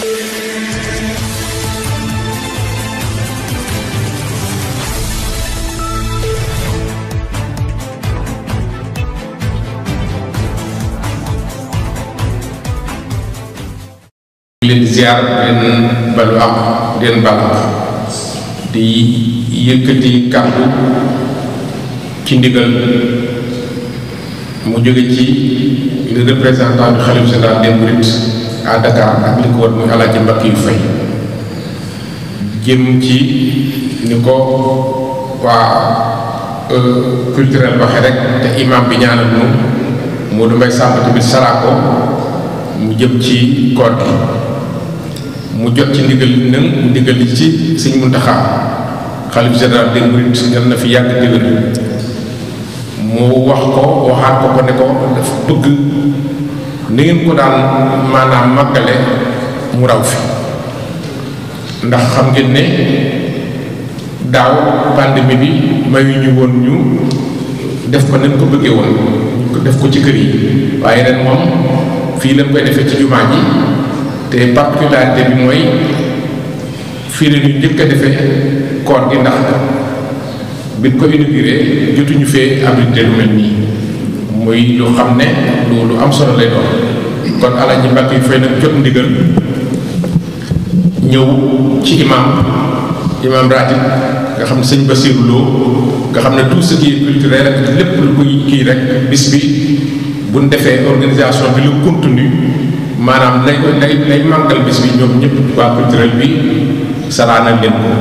leen ziar leen balu ak leen bal di yëkkati kàddu ci ndigal mu jóge ci le représentant du khalife général des mourides à Dakar ak li ko wër muy Alaaji Mbakki yu fay jëm ci ni ko waa culturel waxe rek te imam bi ñaanal nu Modou Mbaye Samb tamit saraako mu jëm ci koor gi mu jot ci ndigal nag ndigal li ci sëñ Muntaxa xalif général des mourides yal na fi yàgg déwén mu wax ko waxaat ko ko ne ko dafa bëgg ni ngeen ko daan maanaam màggale mu raw fi ndax xam ngeen ne daaw pandémie bi mayu ñu woon ñu def ko nañ ko bëggee woon ñu ko def ko ci kër yi waaye ren moom fii lañ koy defee ci jumaa ji te particularité bi mooy fii la ñu njëkk a defee koor gi ndax biñ ko inauguré jotuñu fee abrité lu mel nii muy lu xam ne lu lu am solo lay doon kon Alaaji Mbàkke yu fay nag jot ndigal ñëw ci imam imam ratib nga xam ne sëñ Basiru Lo nga xam ne tout ce qui est culturel ak lépp lu koy kii rek bis bi buñ defee organisation bi lu continue maanaam lay lay lay màggal bis bi ñoom ñëpp waa culturel bi saraanal leen ko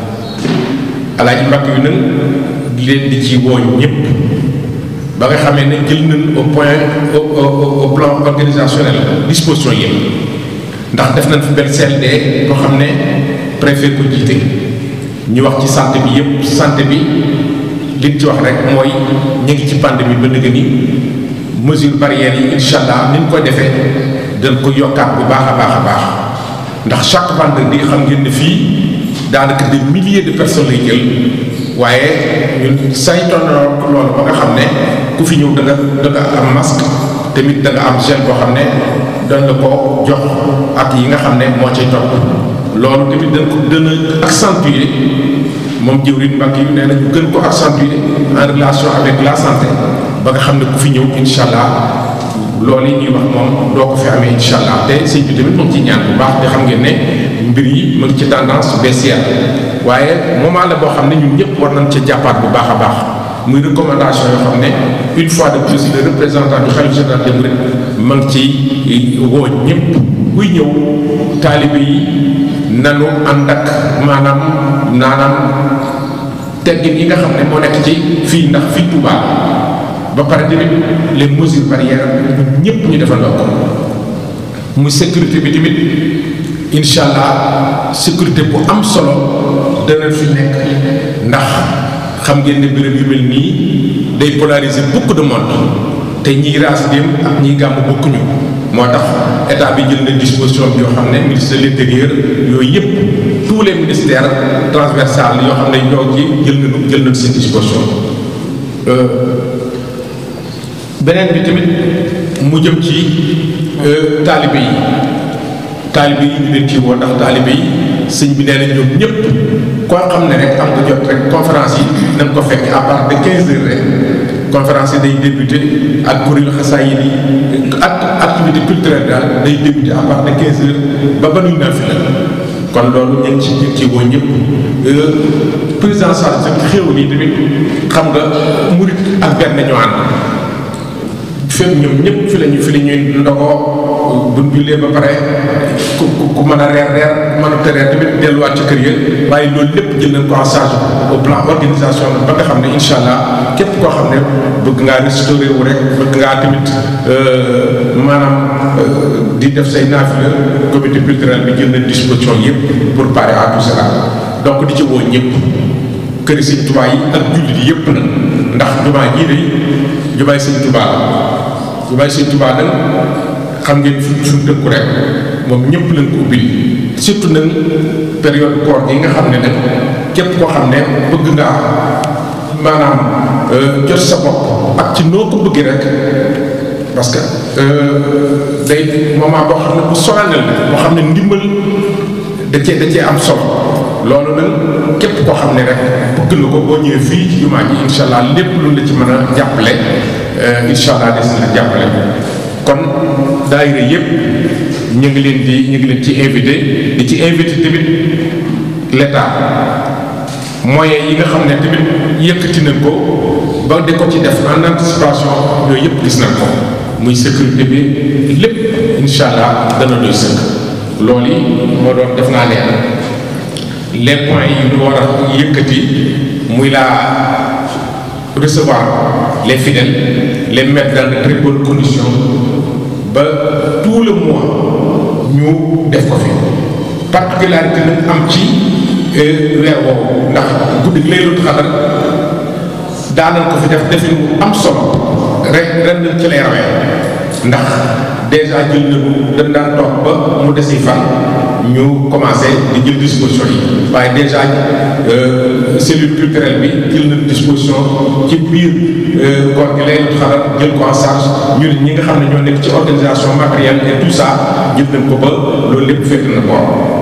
alaaji mbàkk yu nag di leen di ci woo ñëpp ba nga xamee ne jël nañ au point au au plan organisationnel disposition yëpp ndax def nañ fi benn CLD boo xam ne préfet ko jiite ñu wax ci santé bi yëpp santé bi liñ ci wax rek mooy ñu ngi ci pandémie ba nëgë ni mesure barrières yi incha allah ni ñu koy defee dañ ko yokkaat bu baax a baax a baax ndax chaque vendredi xam ngeen ne fii daanaka des milliers de personnes lay jël waaye ñun saytoon loolu ba nga xam ne ku fi ñëw da nga da nga am masque tamit da nga am gel boo xam ne dañ la ko jox ak yi nga xam ne moo cay topp loolu tamit dañ ko gën a accentuer moom jëwriñ Mbàkke yi nee na ñu gën ko accentuer en relation avec la santé ba nga xam ne ku fi ñëw incha allah loolu yi ñuy wax moom doo ko fi amee incha allah te sëñ bi tamit mu ngi ci ñaan bu baax te xam ngeen ne mbir yi mu ngi ci tendance baissière waaye moment la boo xam ne ñun ñëpp war nañ ca jàppaat bu baax a baax muy recommandation yoo xam ne une fois de plus le représentant du khalife général des mourides ma ngi ci woo ñëpp kuy ñëw taalibe yi nanu ànd ak maanaam naanaam teggin yi nga xam ne moo nekk ci fii ndax fii Touba ba pare tamit les mesures barrières ñun ñëpp ñu defandoo ko muy sécurité bi tamit incha allah sécurité bu am solo dana fi nekk ndax xam ngeen ne béréb yu mel nii day polariser beaucoup de monde te ñiy raas dem ak ñiy gàmm bokkuñu moo tax état bi jël na disposition bi yoo xam ne ministre de l'intérieur yooyu yëpp tous les ministères transversales yoo xam ne ñoo ci jël nañu jël nañu seen disposition beneen bi tamit mu jëm ci taalibe yi taalibe yi ñu leen ci woo ndax taalibe yi sëñ bi nee na ñoom ñëpp koo xam ne rek am nga jot rek conférence yi nañ ko fekk à partir de 15 heures rek conférence yi day débuté ak kuréelu xasaay yi ak activité culturelle daal day débuté à partir de 15 heures ba ba nuñ naa fi la kon loolu ñu ngi ci ñu ci woo ñëpp prise en charge ak xéewal yi tamit xam nga murit ak benn ñoo ànd fépp ñoom ñëpp fi lañu fi la ñuy ndogoo buñ jullee ba pare ku ku mën a reer reer mën a tereer tamit delluwaat ci kër ya waaye loolu lépp jël nañ ko en charge au plan organisation ba nga xam ne incha allah képp koo xam ne bëgg ngaa restauré wu rek bëgg ngaa tamit maanaam di def say naafila comité culturel bi jël nañ disposition yëpp pour parer à tout cela donc di ci woo ñëpp këri sëñ Tuubaa yi ak jullit yi yëpp nag ndax jumaa jii de jumaay sëñ Tuubaa la jumaay sëñ Tuubaa nag xam ngeen fi suñ dëkku rek moom ñëpp lañ ko ubbil surtout nag période koor gi nga xam ne nag képp koo xam ne bëgg ngaa maanaam jot sa bopp ak ci noo ko bëggee rek parce que day moment boo xam ne bu solennel la boo xam ne ndimbal da cee da cee am solo loolu nag képp koo xam ne rek bëgg na ko boo ñëwee fii ci jumaa ji incha allah lépp lu la ci mën a jàppale incha allah des na la jàppale kon daayira yépp ñu ngi leen di ñu ngi leen ci invité di ci invité tamit l'état moyens yi nga xam ne tamit yëkkati nañ ko ba di ko ci def en anticipation yooyu yëpp gis nañ ko muy sécurité bi lépp incha allah dana doy sëkk loolu yi moo doon def naa leen les points yi ñu war a yëkkati muy la recevoir les fidèles les mettre dans de très bonnes conditions ba tout le mois ñu def ko fi particularité nag am ci weer woowu ndax guddi Laylatul Qadr daanal ko fi def defin bu am solo rek ren nañ ci lay rawee ndax déjà jël nañu dañ daan toog ba mu desi fan ñu commencé di jël disposition yi waaye déjà cellule culturelle bi jël nañ disposition ci biir koor gi Laylatul Qadr jël ko en charge ñu ñi nga xam ne ñoo nekk ci organisation matérielle et tout ça jël nañ ko ba loolu lépp fekk na ko